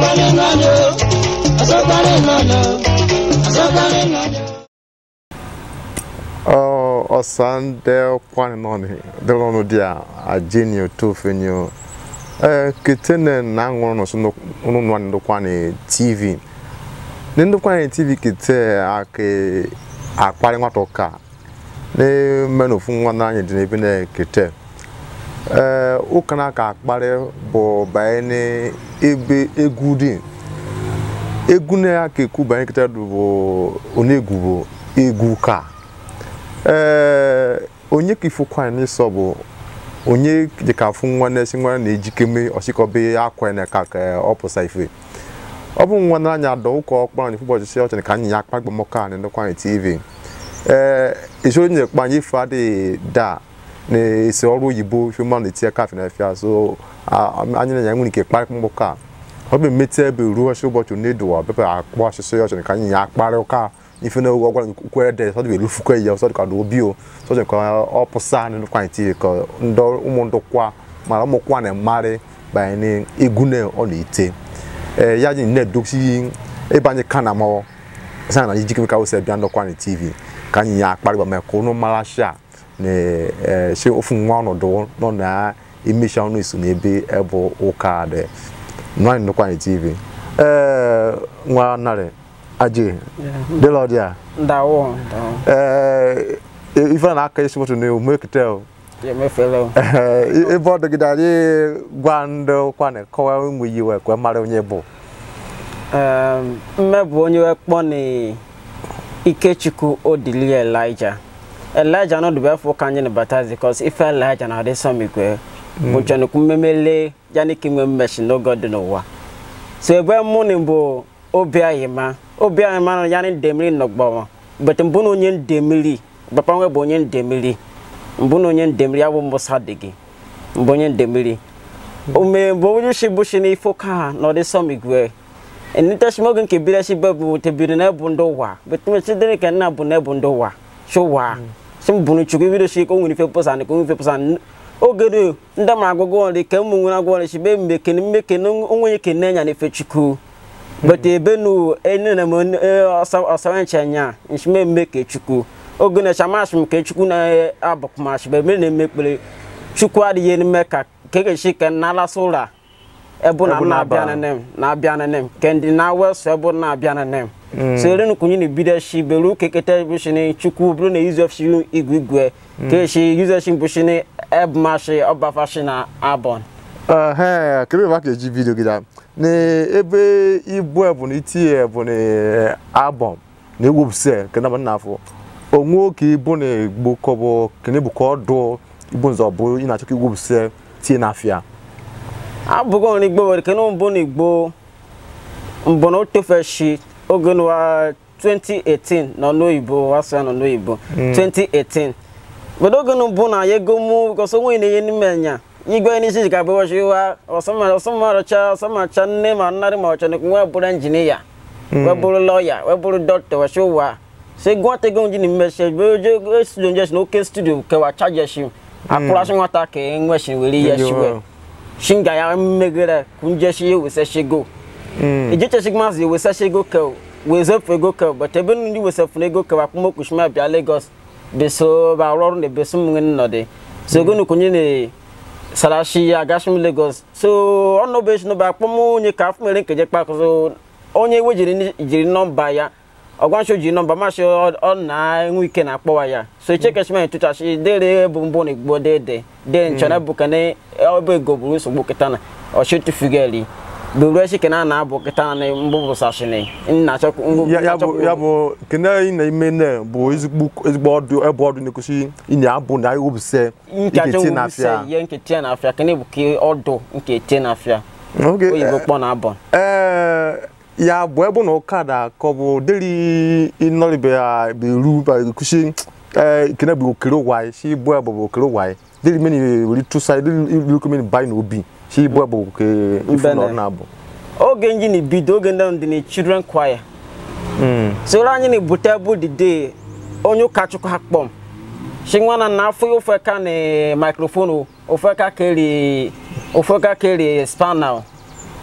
asọkarị mmadụ asọkarị mmadụ asọkarị mmadụ ọsande kwani nọni dịrọnụ dị a ajeni otofe nyo ee ketene na aṅụrụ nọsụ nụ nwa ndị kwani tv ndị kwani tv kete ake akparị nwata ụka na mmenụ ofu nwa n'anya dị n'ebe na kete ee ụka na aka akparị bụ banye n'ebe egwu dị egwu na aka ekwu banye kete bụ onegwu bụ egwu ka ee onye ka ifukwa n'ịsọ bụ onye dịka afụ nwa na-esi nwa na-ejikeme ọchịkọbe akwa na ka ka ọ pụsa ife ọ bụ nwa n'anya dọ ụka ọkpara na ụbọchị si ọchị ka anyị ya akpa gbamọka na ndekwa anyị tv ee isoro nye kpa anyị ife adịghị da na-esi ọrụ oyibo ife mmanụ na-etinye kafe na efia so anyị na ya nwere ike kparị mgbọka ọ bụ emete ebe ruo ọchị ụbọchị onedowa bebe akpọ ọchịchị ọchị ka anyị ya akparị ụka ife na ogo gwara ukwe de so de lufu kwe ya so de ka do bio so de ka opusa ni kwa ti ka ndo umu ndo kwa mara mo kwa na mare ba ni egune o na ite eh ya ji ne doksi e ba ni kana mo sa na jiki ka o se bia ndo kwa ni tv ka nyi ya akpari ba me ko no mara sha ne eh se ofu nwa no do no na emisha no isu na ebe ebo ụka de no ni kwa ni tv eh nwa nare aje delo dia ndawo ndawo eh ife na aka isi moto ne o make tell ye me fele eh e bo de gidari gwando kwane ko mu yiwe ko mara onye bo um mmebu onye wekpọ ni ikechukwu odili elijah elijah no dube fo kanye ni batazi because ife elijah na ade some igwe bụ chọnụ kumemele jani kimwe mmeshi n'oge dị n'ụwa so ebe mụ ni bụ obi ayịma obi ayịma na ya ni ndemiri nọgbọ but mbụ na onye ndemiri papa nwe bụ onye ndemiri mbụ na onye ndemiri ya bụ musa dị gị mbụ onye ndemiri ome mbụ onye shi bụ shi n'ifo ka na ọdị sọm igwe enita shi mogun ke bira shi babu te biri na ebu ndo wa but me shi dere kan na bu na ebu ndo wa shi wa shi mbunu chukwu bido shi ko nwuni fe posa ni ko nwuni fe posa oge ndị ma agụgụ ọrụ ka ụmụ nwere agwọ ọrụ shi be mmeke na mmeke na onwe ke na nya na efe chukwu but ebe nu ene na mo ọsawa nche nya nshi me mmeke chukwu oge na shama shi nke chukwu na abụkma shi be me na emekpere chukwu adịghị n'ime ka keke shi ka na alasa ụra ebu na Ebu na-abịa na-aba. na nem na-abịa na nem kendi na wesu ebu na-abịa na nem so ere nu kunyi ni bide shi beru kekete bu shi ni chukwu buru na yuzo shi igwe igwe ke shi yuzo shi bu shi ni ebu ma shi ọba fa shi na abon eh kebe ba ke ji video gida ne ebe ibu ebu ni ti ebu ni album na egwu se ke na na afọ onwe oke ibu na egbo kobo kene bu ko do ibu nzo bụ ị na-achọ ka igwu se tie na afia abụgo ni igbo were kenu mbụ na igbo mbụ na otofe shi oge n'ụwa 2018 nọ n'oyibo wasụ ya nọ n'oyibo 2018 bodo oge nu mbụ na ya ego mụ goso nwe na ihe n'ime nya igwe n'isi ji ka bụ washi wa ọsọmarọcha ọsọmacha nne ma nnarị ma ọchọ nekwu wee bụrụ injinia wee bụrụ lọya wee bụrụ dọkịta washi ụwa se gwata ego nji ni mmeshe be oje studio njeshi na oke studio kewa chaje shi akụrasị nwata ka enweshi were ihe shiwe shinga ya mmegere kunje shi ye wese shigo ije che shigma zi wese shigo ke weze fu ego ke but ebe ndị wese fu ego ke wa kuma kushima bịa Lagos beso ba ọrụ na beso mu ngin nọdị so ego nu kunye ne sarashi ya gashim Lagos so ọnụ be shi no ba kpọm onye ka afụ mere nkeje kpa so onye iwe jiri ni- jiri nọmba ya ọgwansho ji nọmba mashi ọ na-enwe ike na-akpọwa ya so ichekeshima ntụchashi dere bụ mbụ na igbo dede de nchọrọ bụ kene ebe ego buru nsogbu kịta na ọchịtụfugeli buru echi kene a na-abụ kịta na mbụ bụ sashini nna achọkwu ya ya bụ ya bụ kene ị na-ime ne bụ ezigbo ezigbo ọdụ ebe ọdụ na-ekwusi ị na-abụ na egwu se nke achọ ike tie na nwubise afia ihe nke tie na afịa kene bụ ka ọdụ nke tie na afịa Okay, oyibo eh, kpọ na abọ ee ya bụ ebe na ụka da ka ọ bụ deri ịnọribe ya beru ba ekusi ee kene bụ okere ụwa si ibu ebe bụ okere ụwa deri meni weri tụsa deri ilu meni bai na obi si ibu ebe bụ ke ifu na ọrụ na-abụ oge nji na bido oge ndị ahụ dị na children choir soro anyị na-ebute bụ dide onye ụkọchukwu ha kpọm shi nwana na afọ ya ofe ka na microphone ofe ka keri ofe ka keri spanal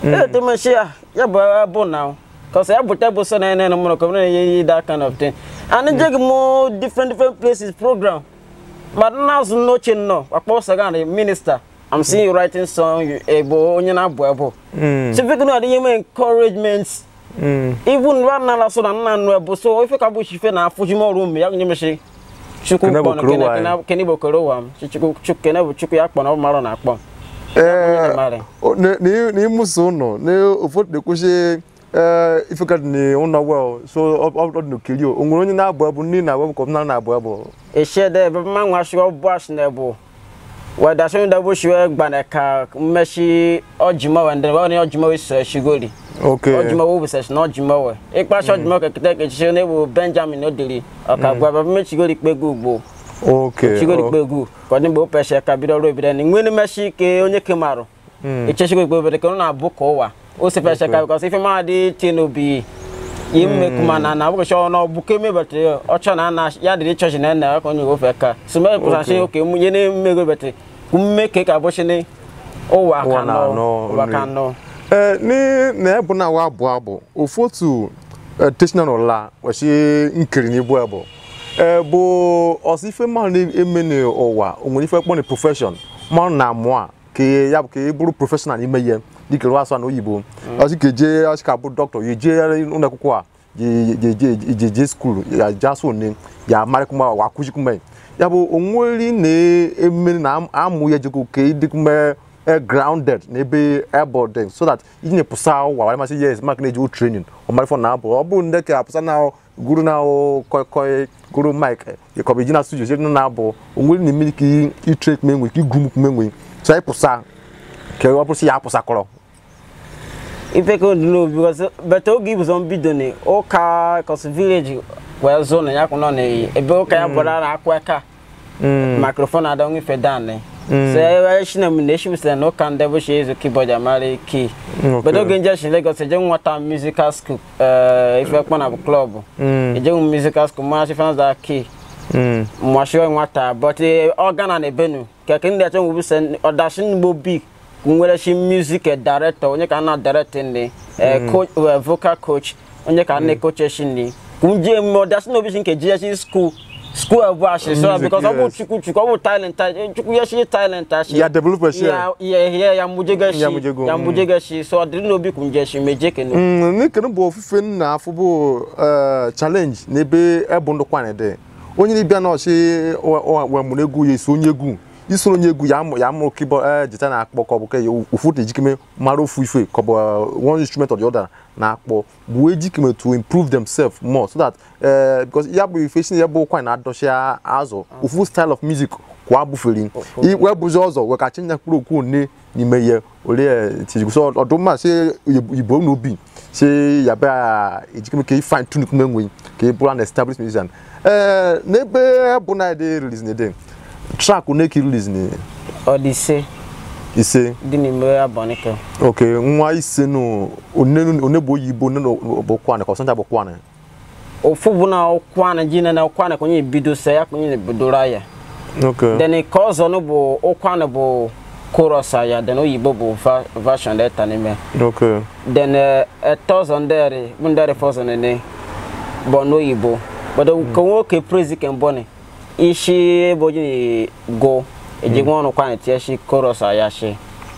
ete meshi ya ya bụ bụ na kọsa ya bụta bụ so na ene mụrụ kọmụ na-enye that kind of thing and njegi mo different different places program but na-azụ n'oche nnọọ akpọ sagari minista I'm seeing you writing song you ebo onye na-abụ ebo so ife kunu adịghị eme encouragement even ra nala so na nna nnu ebo so ife ka bụ chife na afụji m ọrụ mme ya nye meshi chukwu Kene bụ kpọnụ koro kene wa kene kene bụ koro wa m chukwu chukwu kene bụ chukwu ya kpọnụ ọ marụ na akpọ ee mara. o- ne- ne- n'imuso ụnọ ne ụfọdụ na-ekwuchi ifeka dị n'ụlọ wel so ọ ọ dị n'okiri o nwere onye na-abụ abụ nne na abụ ka ọ bụ na na-abụ abụ ehyia dɛ bɛma nwa so ɔbɔ ahyɛnɛ bo wɔda so da bo hyiɛ gbane ka mmɛhyi ɔgyima wɔ ndɛ wɔne ɔgyima wɔ sɔ ahyigori ok ɔgyima wɔ busɛhyi na ɔgyima wɔ ikpa hyɛ ɔgyima kɛkɛtɛ kɛkyehyɛ ne bo benjamin odiri ɔka gba bɛbɛ mɛ hyigori kpe gu gbo ok hyigori o- kpe gu kɔni bo pɛ hyɛ ka bi dɔ ro bi dɛ ni ŋmɛni mɛhyi ke onye kemaro ekyɛ hyigori kpe gu dɛ kɛno na abo kɔ wa o se pɛ hyɛ ka because ife maa de tie no bi yi mme kuma na na abuke sho no buke me bete ocho na na ya de church na na ko nyu go fe ka so me pusa she okay mu yene me go bete kum me ke ka bo she ne o wa Wa ka na no no, wa ka nri. no ee ni na ebu na wa abụ abụ ofu otu teshina n'ụla wachi nkiri n'ibu abụ ee bụ ọsọ ife mmanụ na-eme n'ụwa o nwere ife kpọ na profeshọn mmanụ na amụ a ka ya bụ ka ị bụrụ prọfeshọnal n'ime ihe dịka ịrụ asụ na oyibo ọsị ka eje ọsị ka bụ dọkịta ya eje ụlọ akwụkwọ a je je skuul ya je asụ one ya marịkụma wa akụzikụma ya bụ onweri na-eme na amụ ya jeko ka ịdịkụma uh, grounded n'ebe airport dem so that iji nye pụsa ụwa wara masị yes mak na-eji o training ọmarị fọ na abụ ọ bụ ndị ka apụsa na guru na koi koi guru mike kọbụ iji na studio sị na abụ onwere na mmiri ka itre kume nwe ka igwu m kume nwe so anyị pụsa ka ọ bụrụ sị ya apụsa kọrọ ife ko no because but o give some bido ne o ka cause village where zone ya ko no ne ebe o ka ya bora na akwa ka microphone ada ngi fe dan ne so e shi na mu ne shi se no kan de bo shi ezo keyboard amare key Okay. but o genja shi Lagos e je nwata musical school eh ife kpọ na club e je musical school ma shi fans da key mo shi nwata but organ na ebenu keke ndị achọ nwe se ọdashi ngbo big nwere shi music director onye ka na direct ni eh, coach eh, vocal coach onye ka na coach shi ni kunje mo ọdashi no bi shi nke je shi school school ebu ashi so Music, because ọ bụ yes. chukwu chukwu ọ bụ talent eh, chukwu ya shi talent ashi Ya develop shi. ya ya ya ya mujege shi Ya mujego, ya mm. mujege shi so ọ dịrị n'obi kunje shi meje kenu n'ikene bụ ofufe nna afọ bụ eh, challenge n'ebe ebu ndụ kwanye dị onye na-ebịa na ọchị wemụrụ egwu ya esi onye egwu isoro onye egwu ya amụ ya amụ keyboard jita na-akpọ ka ọ bụ ka ya ụfụ ejikeme mara ofu ife ka ọ bụ eh, one instrument or the other na-akpọ bụ ejikeme to improve themselves more so that eh, because ya bụ ife si ya bụ kwanye na-adọchi azụ ofu style of music kwa abụferi wee bụzi ọzọ wee ka chinye mkpụrụ okwu one n'ime ihe ole tijikwu so ọdụmma si igbo n'obi si ya bịa ejikeme ka ifine tune kume nwe ka ị bụrụ an established musician ee n'ebe bụ na ede release n'ede track one ka release ni ọ dị ise ise dị n'ime abọnike ok nwa ise no one one bụ oyibo one bụ kwane ka ọsanta bụ kwane ofu bụ na ụkwana ji na ụkwana kwenye ebido se ya kwenye ebidoro ya ok then ka ọzọ no bụ ụkwana bụ chorus ya then oyibo bụ va- version deta n'ime ok then eh, ẹtọ ọzọ ndịrị bụ ndịrị fọzọ nene bụ n'oyibo but ka nwoke praise ke mbọ ni ishi ebe oji go ejigwa ọnụ kwana tie shi chorus ya shi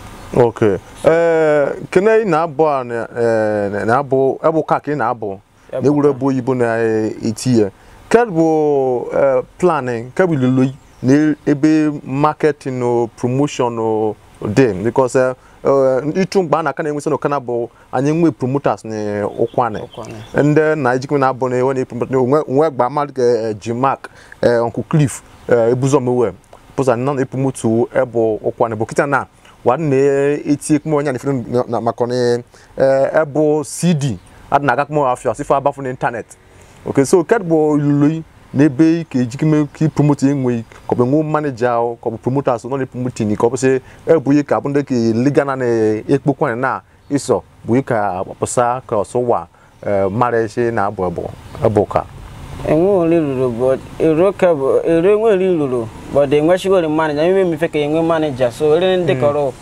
ok ee kene ị na-abụ a na- eh, na-abụ ebe ụka ka ị na-abụ na-ewuru ebe oyibo na-eti ya ke bụ eh, planning ke bụ ilulu na ebe marketing o promotion o dị because eh, eh, ịchụ mgbe a na-aka na-enwesị na ụkana bụ anyị nwe promoters na ụkwanị Ụkwanị. ndị na ejikwa na-abụ na ewe na onwe onwe gba mmadụ ka eh, Jim Mark eh, Uncle Cliff eh, ebuzomewe pụza na epromotu ebe ụkwanị bụ kịta na wa na-eti ekpemo onye na na maka na ebe cd adị na-aga kpemo afịa sifo abafu na ịntanetị ok so ket bụ ilulu n'ebe ka ejikeme ka ipromote enwe ka ọ bụ enwe maneja ahụ ka ọ bụ promoters nọ na-epromoting ka ọ bụ sị ebu ihe ka bụ ndị ka liga na na-ekpokwa na ịsọ bụ ihe ka pụsa ka ọsụwa mara isi na abụ abụ abụ ka enwe ori ruru but ero ke bụ ero enwe ori ruru but enwechigori manager ime mife ka enwe manager so ere ndị kọrọ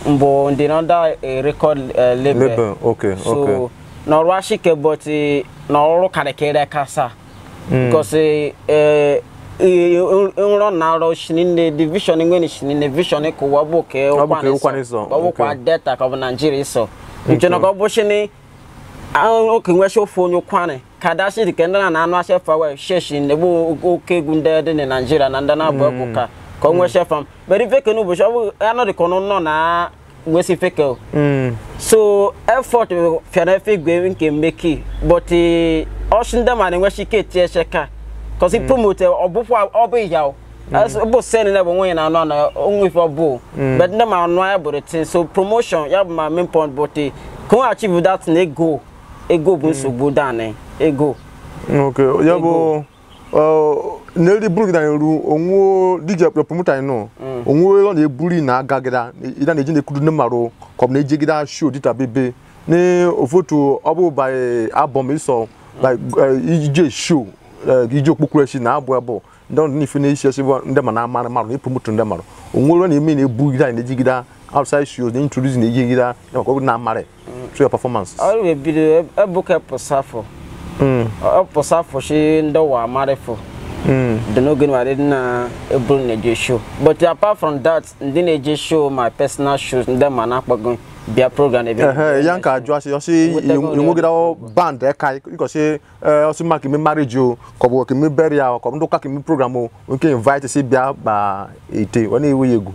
mbụ ndị under a record uh, label Label, okay, so okay. n'ọrụ ashike but eh, n'ọrụ karịkịrị kasa because eh, nrọ na arọ shinine division nwere shinine vision ka ụwa bụ ka Ọ bụ ka ụkwana ụkwana ịsọ ịsọ, ka ọ bụkwa okay. delta ka ọ bụ naijiria ịsọ nchena ka ọ bụ shini oke nwesha ofe onye ụkwana ka dashi dị ka ndị na na-anụ ashe fawe sheshi na-egbu oke egwu ndị dị na naijiria na ndị na-abụ egwu ka ka ọ nwesha fam beri feke n'ụbọchị ọ bụ anọ dị ka ọnụ nọ na wesi feke o. Mm. so effort fiara efe igwe nke mmeki but ọchị ndị ma na-enwechi ike eti eche ka kọsi promote ọbụkwa ọbụ ya o bụ sen na bụ nwunye na anụ anụ onwe ife ọbụ but ndị ma anụ ya bụrụ tin so promotion ya bụ ma main point but ka ọ achieve that na ego ego bụ nsogbu dani ego okay ya bụ n'eri buru gị na eru onwe dj promoter anyị nọ onwe ọ na-eburi na agagịda ịda na-eji na-ekwuru ndị mmarụ ka ọ bụ na-ejigide show dịta bebe na ofotu ọ bụ by album ịsọ like eh, ije show eh, ije okpukpere chi na abụ abụ ndị ọ n'ife na-esi esi bụ ndị ma na-amara mmadụ na promoter ndị mmadụ onwe ọ na-eme na-ebugide anyị na-ejigide outside shows na introduce na ejigide ya maka ọ bụ na-amara through your performance ọrụ ebido ebuka pụsafọ Mm, pụsafọ shi ndị ụwa amarịfọ mm. dị n'oge nwere na eburu na-eje show but apart from that ndị na-eje show my personal shows ndị ma na-akpọgo bịa program ebe Ehe, ya nka ajụ asị ọsị Wetego enwegide band eka ịkọsị ọsị ma kemi marriage o ka ọ bụ kemi burial ka ọ bụ ndị ụka kemi program o nke invite si bịa gba ite ọ na-ewe ya egwu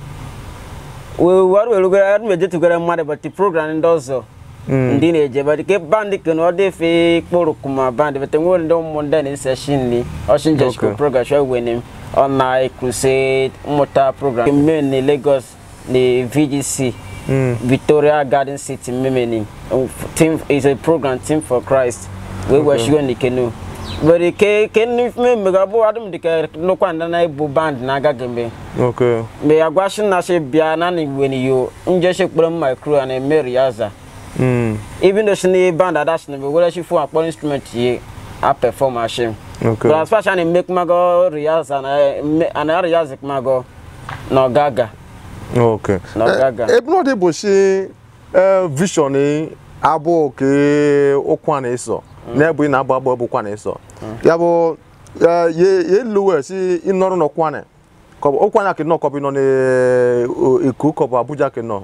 were werugoro adị m ejetugoro mmadụ but program ndị ọzọ ndị na-eje but ke band ke na ọ dị efe kpụrụ kuma band but nwere ndị ụmụ ndị na-ese shi nri ọsị njechiko Okay. program shọ wene ọ na crusade mmụta program mme na Lagos na VGC Victoria Garden City mmemeni team is a program team for Christ wee wee shigo n'ikenu but ke ke ndị mmemme ga-abụ adịm dịka nnukwu ndị na-ebu band na-agaghị mgbe okay mgbe ya gwa shi na shi bịa na na igwe ni yo nje shi kpọrọ mma crew na emeri ya za Mm, even though shi ni band ada shi na be wele shi fún akpọ instrument yi a perform a shi okay but as far as na eme kumago riyaza na eme- ana riyaza kumago na ọgaga okay Na ọgaga. Eh, ebe ọ dị bụ si vision abụ ke ụkwa na ịsọ na-ebu ị na-abụ abụ ụkwa na ịsọ ya bụ eh, ye ye luwe si ịnọrọ n'ọkwa na ka ọ bụ ụkwa na kenọ ka ọ bụ nọ n'Eko ka ọ bụ Abuja kenọ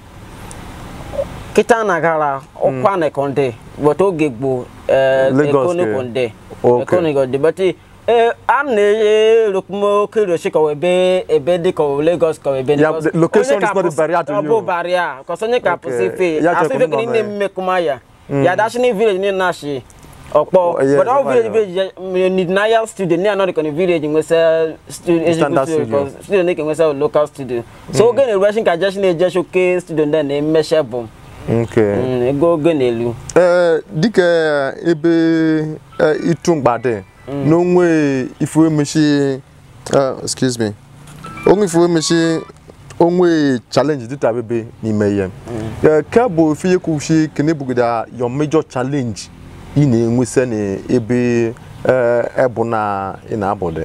kita na gara ọkwa na konde but oge gboo Lagos ekoni ke. konde Okay. ekoni konde but eh, a na-eye rokumo kiri oshi ka ebe ebe dị ka Lagos ka ebe Yeah, because the location onye is ka not a pụsị- barrier to ọ you. bụ barrier because onye ka Okay. pụsị ife Ya asị chekwa ife nọ kiri na- nne mmekuma ya ya dashi ni village ni nashi ọkpọ Oh, yes, but all right, village village need na ya studio ni anọ dịka ni village nwesa studio Standard studio studio. because studio na-eke nwesa local studio so oge na-erubeshi nka jeshi na-eje shoke studio ndị a na-emeshe bụ okay Mm, ego oge n'elu ee dịka ebe eh, ịtụ mgbade n'onwe ife emechi eh, excuse me onwe ife emechi onwe challenge dịta bebe n'ime ihe Eh, ke bụ ife ihe kwuchi kene bugida your major challenge ị na-enwesa n'ebe eh, ebu na ị na-abụde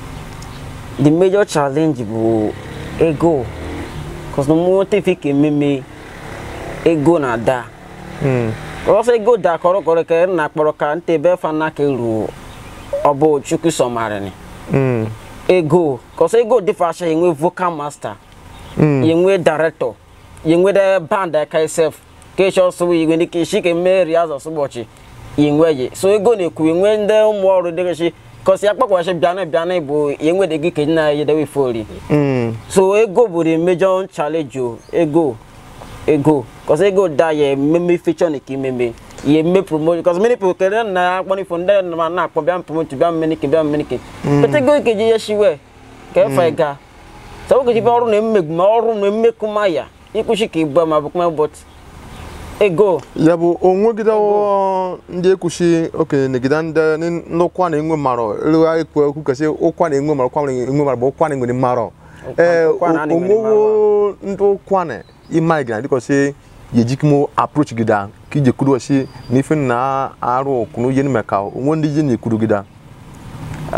the major challenge bụ ego cause na mụ tefe ka ememe ego na da ọsọ ego da kọrọkọrọ ka na akpọrọ ka nte ebe fana ka ru ọbụ chukwu sọmarịnị Mm, ego cause ego dịfasha enwe vocal master yenwe director yenwe de band aka sef ka ịchọ ọsọ igwe ndị ka ishi ka eme riaz ọsụbọchị yenwe ye so ego na-ekwu yenwe ndị ụmụ ọrụ dịgasị kọsi ya kpakwashi bịana bịana bụ yenwe de gị ka ị na-eyedewe ifori mm, so ego bụ the major challenge o ego ego cause ego da ya ememe feature na ka imeme ya eme promotion cause many people kere na akpọ n'ifo ndị na na akpọ bịa promote bịa mmenike bịa mmenike but ego ikeji ya shiwe ka efe ga so ogeji bịa ọrụ na mmegbu ma ọrụ na mmekuma ya ikwuchi ka ibu ma bụkwa but ego ya bụ onwegide ndị ekwuchi okenye negide ndị ndị ụkwa na-enwe mmarọ elewa ekwu ekwu kasị ụkwa na-enwe mmarọ ụkwa na-enwe mmarọ bụ ụkwa na-enwere mmarọ ee ụkwa na na-enwere onwewo ndị ụkwa na ịma gị na dịkọsị ya ejikimo approach gida ka ije kwuru osi na ife na-arụ okunu ihe n'ime ka onwe ndị ihe na-ekwuru gida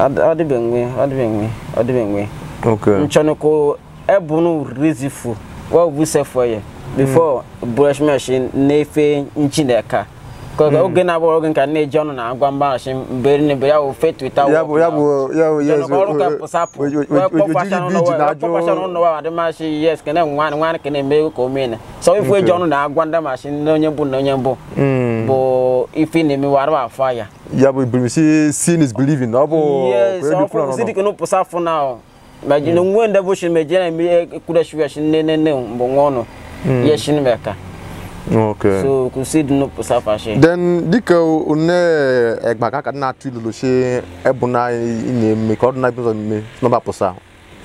ọdịbenwe ọdịbenwe ọdịbenwe okay nchọnụkụ ebunu rizifu wa bu se fo ye before brush machine na-efe nchineka ka oge na-abụ oge nka na-eji ọnụ na agwa mgbaghachi mberi na ya bụ fe twitter ya bụ ya bụ ya bụ ya Jọnọ ọrụ ka pụsapụ ojiji biji na ajụ n'ụlọ wa adịmachi yes kene nwanị nwanị ka na-eme ka omene so ife eji ọnụ na agwa ndị machi na onye mbụ na onye mbụ bụ ife na-emewarụ afọ ya ya bụ brimisi sin is believing ọ bụ yes onye dị kwuru ọfụ n'ọnụ. sidi kenu pụsapụ na meji na nwe ndị bụ shi meji na eme ekwureshi shi nne nne nne mbụ nwa ọnụ ya shi meka okay so kusidi no pụsapụ shi then dịka one egba ka ka na-atụ ilulu si ebu na ị na-eme ka ọ dị na ebe ụzọ mme nọmba pụsa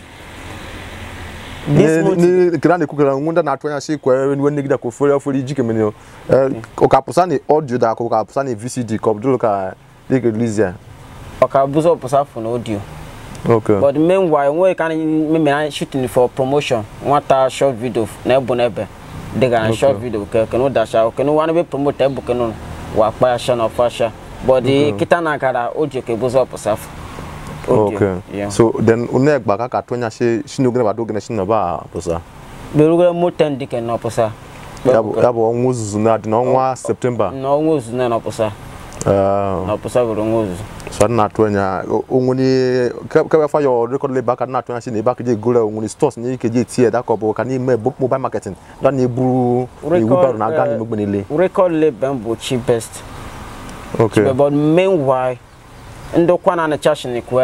This month- kira na-ekwu kira nwe ndị na-atụ anya si kwere nwe negide ka ofere ofere iji kemene ụka pụsa na audio da ka ụka pụsa na vcd ka ọ bụdụrụ ka dịka release ya ọka bụzọ pụsapụ na audio okay but meanwhile nwere ka anyị memere shooting for promotion nwata short video na ebu n'ebe dịga na short video ke kenu dasha kenu wani be promote ebu kenu wa kpa ya sha na ọfa sha but kita na gara oji ke bụzọ pụsapụ okay so then one egba ka ka atụ anya si si n'oge na oge na si nọba pụsa berugere moten dike na ọpụsa ya bụ ya bụ ọnwa ozuzu na-adị n'ọnwa septemba na ọnwa ozuzu na ọpụsa Uh, na ọpụsa bụrụ ọnwa ozuzu so a na-atụ anya onwere kebe fa your record label aka na-atụ anya si na ebe aka ji egoro onwere stores na ike ji etinye da ka ọ bụ ka n'ime bo- mobile marketing da na-eburu iwu barụ na aga n'ime ogbe niile record label bụ cheapest okay but meanwhile ndị kwana na chashin kwe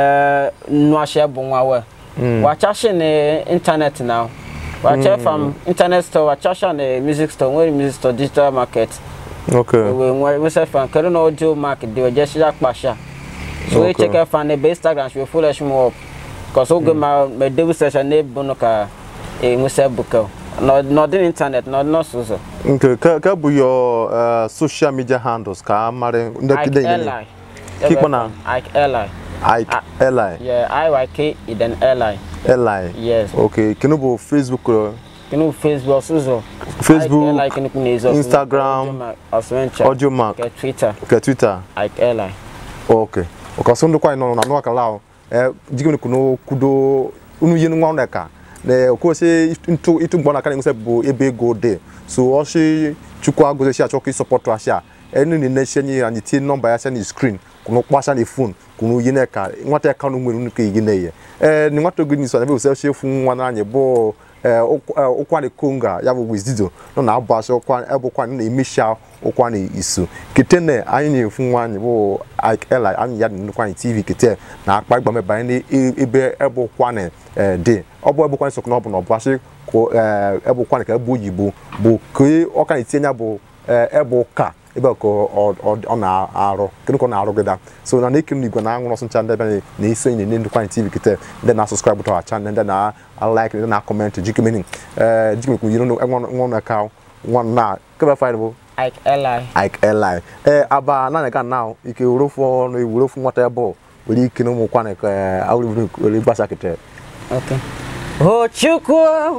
nuashe bụ nwa we wachashin na internet na wacha from internet store wachasha na music store nwere music store digital market okay we nwere wese fan kedu na audio market dị oje shi akpasha so we Okay. check fan ebe instagram shi full shi mo up cause oge ma me debu session na ebu no ka e nwese buka no no dị internet no no so so nke ka ka bụ your uh, social media handles ka a mara ndị Ike kide ile Eli Kikpo na- Ike Eli Ike Eli yeah IYK then Eli Eli yes okay kinu bụ Facebook uh, kinu facebook ọsụzọ Facebook, Ike Eli kinu kunu ezo Instagram, ọsụmencha Audio Mark ke twitter ke Twitter Ike Eli okay ọkọsọ ndị kwanyị nọ na nụ akala ahụ jigim kuno kudo unu yenu nwa ọnụ ka na okwose ịtụ ịtụ mgbọ na ka na bụ ebe ego dị so ọsị chukwu agụzesi achọ ka ịsọpọtụ asịa enu ni ne shenyi anyị tie nọmba ya sịa na screen kunu kpasa na phone kunu yi na ka nwata ya kanu nwere nnukwu igi na ihe ee ni nwata oge niso na ebe osesi efu nwa na anyị bụ ụkwani konga ya bụ wizido nọ na abụ asị ebe ụkwani na-emesha ụkwani iso kete na anyị na-efu nwa anyị bụ Ike Eli anyị ya dị nnukwu anyị tv kete na akpa igba mebanye n'ebe ebe ụkwani dị ọ bụ ebe ụkwani sokọ na ọ bụ na ọ bụ asị ka ebe ụkwani ka ebe oyibo bụ ka ọka na-etinye ya bụ ebe ụka ebe ka ọ na-arụ kedu ka ọ na-arụgịda so na na-ekiri n'igwe na anwụrụ ọsụncha ndị ebe na-eso enyi na ndịkwa anyị tv kete ndị na-asọskraịbụ to our channel ndị na-alaik ndị na-akọmentị jikemeni ee jikemekwu yiri nwa na ka nwa na kebe faịl bụ Ike Eli Ike Eli ee aba naanị ka na ike wurofu ọnụ wurofu nwata ebe ọ nwere ike na ụmụ kwana ka awụrụ were gbasa kete Okay. O Chukwu,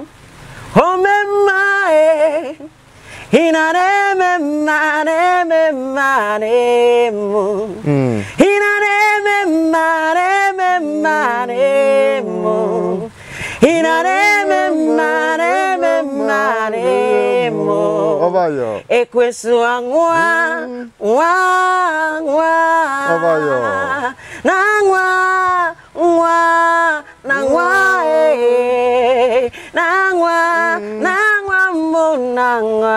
o mema e, ị na na-eme mma na-eme mma na-emu. Ị na na-eme mma na-eme mma na-emu. Ị na na-eme mma na-eme mma na-emu. ọbayọ Ekwesu anwa nwa nwa Ọbayọ. na nwa nwa na nwa ee na nwa na nwa mbụ na nwa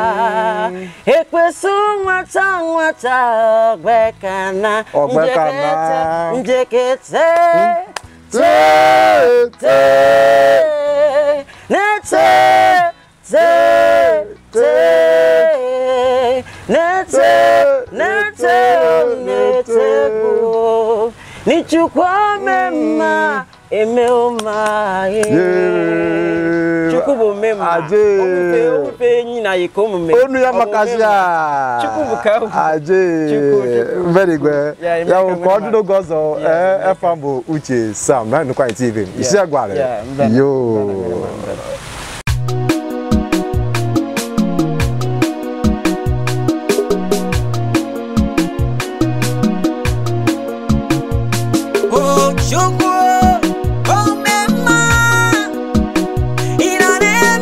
ekwesu nwata nwata ọgbekana Ọgbekana. njekete Tee, te nete te te nete nete nete bụ n'ichukwu mema eme ụma Yee. chukwu bụ mema Aje. omume omume enyi na iko omume onu ya Ọ bụ makazi mema. a Chukwu bụ ka ọ bụ. aje Chukwu, Chukwu. very good Yeah, ya Emeka bụ ka ọ dị Mema. n'oge ọzọ Yeah, ee efa bụ uche sam na nnukwu anyị tv isi agwara Yeah, mbele. yo Mbele, mbele, mbele. Ochukwu omemma ị na na-eme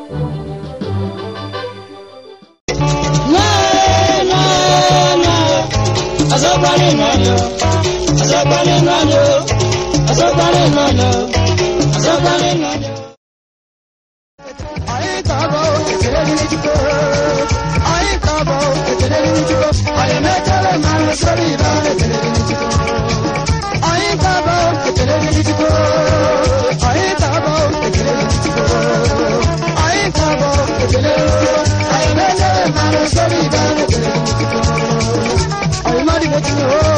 Asọ́gbálẹ̀ ìrànlọ́, asọ́gbálẹ̀ ìrànlọ́, asọ́gbálẹ̀ ìrànlọ́, asọ́gbálẹ̀ ìrànlọ́. Ayé kábọ̀ kékeré ní jíkó. Ayé kábọ̀ kékeré ní jíkó. Ayé mẹ́tẹ́lẹ̀ máa ń sórí ìlà kékeré ní jíkó. Ayé kábọ̀ kékeré ní jíkó. Ayé kábọ̀ kékeré ní jíkó. Ayé kábọ̀ kékeré ní jíkó. Ayé mẹ́tẹ́lẹ̀ máa ń sórí ìlà kékeré ní jíkó. Ayé má dìbò tí o.